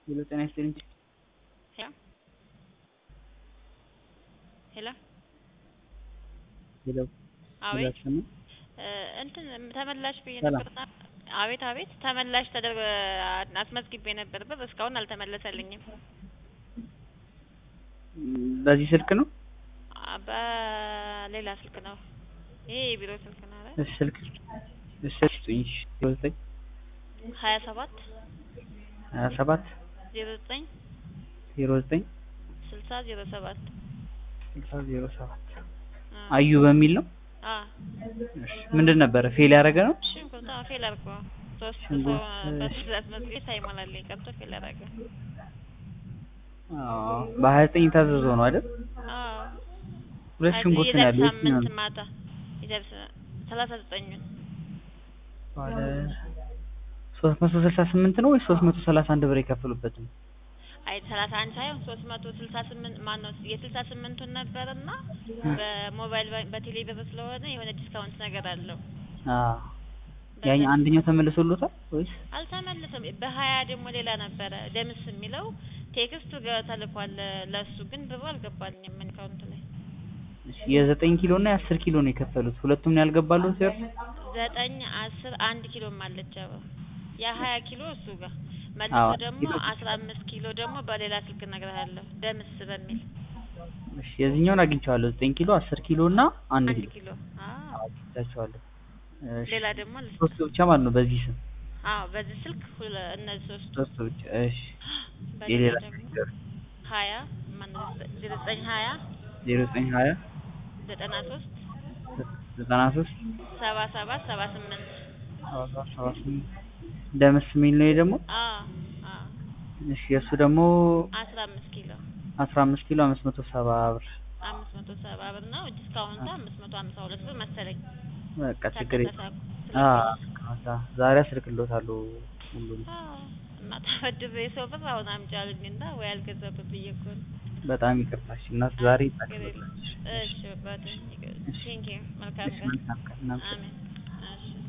ሄሎ ጤና ይስጥልኝ። ሄሎ ሄሎ ሄሎ አቤት ይዛችሁ ነው? እ እንትን ተመላሽ ብዬ ሰላም። ነበርና አቤት አቤት ተመላሽ ተደርጎ አስመዝግቤ ነበር ብር እስካሁን አልተመለሰልኝም። በዚህ ስልክ ነው? አ በሌላ ስልክ ነው። ይሄ የቢሮ ስልክ ነው አይደል? እሺ ስልክ እሺ ስልክ ስጡኝ። እሺ ዜሮ ዘጠኝ ሀያ ሰባት ሀያ ሰባት ዜሮ ዘጠኝ ዜሮ ዘጠኝ ስልሳ ዜሮ ሰባት ስልሳ ዜሮ ሰባት አ አዩ በሚል ነው? አ እሺ ምንድን ነበረ ፌል ያደረገ ነው? ሽንኩርት አዎ ፌል አድርጎ ሶስት ሰው ሽንኩርት፣ በትዕዛዝ አስመዝግቤ ሳይሞላልኝ ቀርቶ ፌል አደረገ። አዎ በሀያ ዘጠኝ የታዘዘው ነው አይደል? አዎ ሁለት ሽንኩርት ነው ያለው። የዛሬ የትኛው ሳምንት ነው? ማታ የዛሬ ሰላሳ ዘጠኙን ባለ ሶስት መቶ ስልሳ ስምንት ነው ወይስ ሶስት መቶ ሰላሳ አንድ ብር የከፈሉበት ነው? አይ ሰላሳ አንድ ሳይሆን ሶስት መቶ ስልሳ ስምንት ማን ነው የስልሳ ስምንቱን ነበርና በሞባይል ባንክ በቴሌ ብር ስለሆነ የሆነ ዲስካውንት ነገር አለው። አዎ ያኛ አንደኛው ተመልሶሎታል ወይስ? አልተመለሰም። በሀያ ደግሞ ሌላ ነበረ ደምስ የሚለው ቴክስቱ ጋር ተልኳል ለሱ ግን ብሩ አልገባልኝም አካውንት ላይ እሺ የዘጠኝ ኪሎ እና የአስር ኪሎ ነው የከፈሉት። ሁለቱም ነው ያልገባሉት ሲወርድ? ዘጠኝ አስር አንድ ኪሎም አለች አበባ የሀያ ኪሎ እሱ ጋር መልሶ አዎ፣ ደግሞ ኪሎ። አስራ አምስት ኪሎ ደግሞ በሌላ ስልክ እነግርሃለሁ ደምስ በሚል እሺ የዚህኛውን አግኝቼዋለሁ። ዘጠኝ ኪሎ፣ አስር ኪሎ እና አንድ አንድ ኪሎ ኪሎ አዎ አግኝቻቸዋለሁ። እሺ ሌላ ደግሞ ልስጥ ሶስት ብቻ ማለት ነው በዚህ ስም አዎ በዚህ ስልክ ሁለ እነዚህ ሶስቱ ሶስት ብቻ። እሺ በሌላ የሌላ ደግሞ ሀያ ማነው ዜሮ ዘጠኝ ሀያ ዜሮ ዘጠኝ ሀያ ዘጠና ሶስት ዘጠና ሶስት ሰባ ሰባት ሰባ ስምንት ሰባ ሰባ ስምንት ደምስ የሚል ነው። ይሄ ደግሞ አዎ አዎ እሺ የእሱ ደግሞ አስራ አምስት ኪሎ አስራ አምስት ኪሎ አምስት መቶ ሰባ ብር። አምስት መቶ ሰባ ብር ነው ዲስካውንቱ አምስት መቶ ሀምሳ ሁለት ብር መሰለኝ በቃ ችግር የለም። ተንቀሳቅሶ አዎ ከዛ ዛሬ አስልክሎታለሁ ሁሉም አዎ እና ተበድሬ የሰው ብር አሁን አምጪ አሉኝ እና ወይ አልገዛበት ብዬ እኮ ነው። በጣም ይቅርታሽ እናት ዛሬ ችግር የለም። ይጠቅላልሽ። እሺ አባቴ ቴንኪው መልካም እሺ ቀን መልካም ቀን። እናመሰግናለን። አሜን እሺ